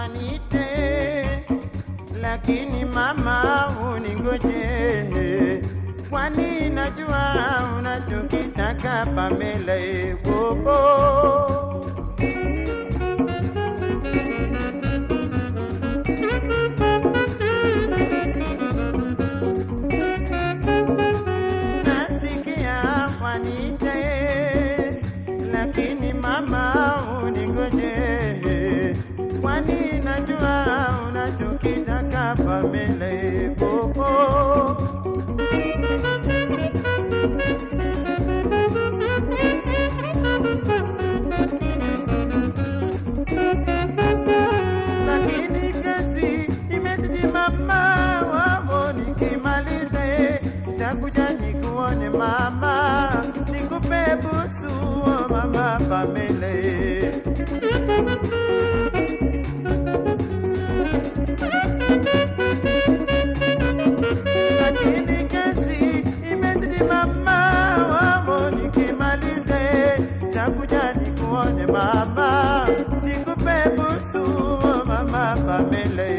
wanite, lakini mama uningoje, kwani najua unachokitaka Pamela ebobo nasikia wanite, lakini mama uningoje, kwani najua unachokitaka Pamela ebobo lakini kazi imezidi mama wamo, nikimaliza ye takuja nikuone mama, nikupe busu oh mama Pamela lakini kazi imezidi mama wamo, nikimaliza ye takuja nikuone mama, nikupe busu oh mama Pamela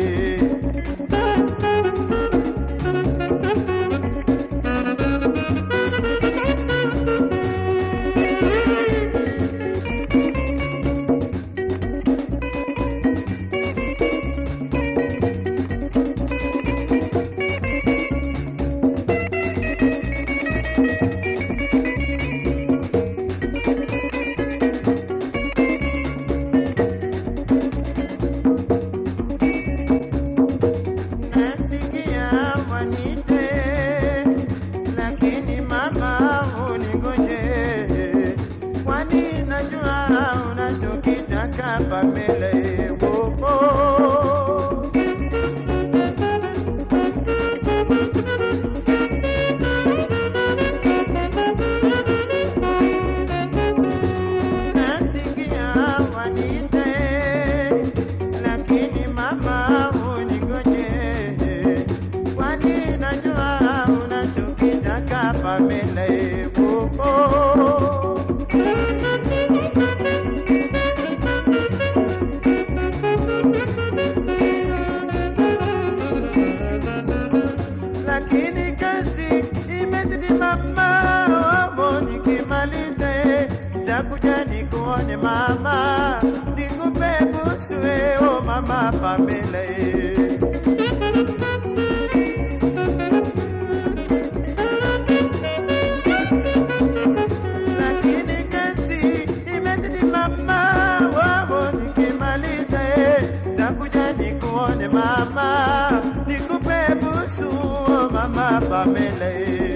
nasikia wanite, lakini mama uningoje, kwani najua unachokitaka Pamela ebobo nasikia wanite, lakini mama uningoje, kwani najua unachokitaka Pamela ebobo lakini kazi imezidi mama wamo, nikimaliza takuja nikuone mama, nikupe busu o mama Pamela lakini kazi imezidi mama wamo, nikimaliza takuja nikuone mama, nikupe busu oh mama Pamela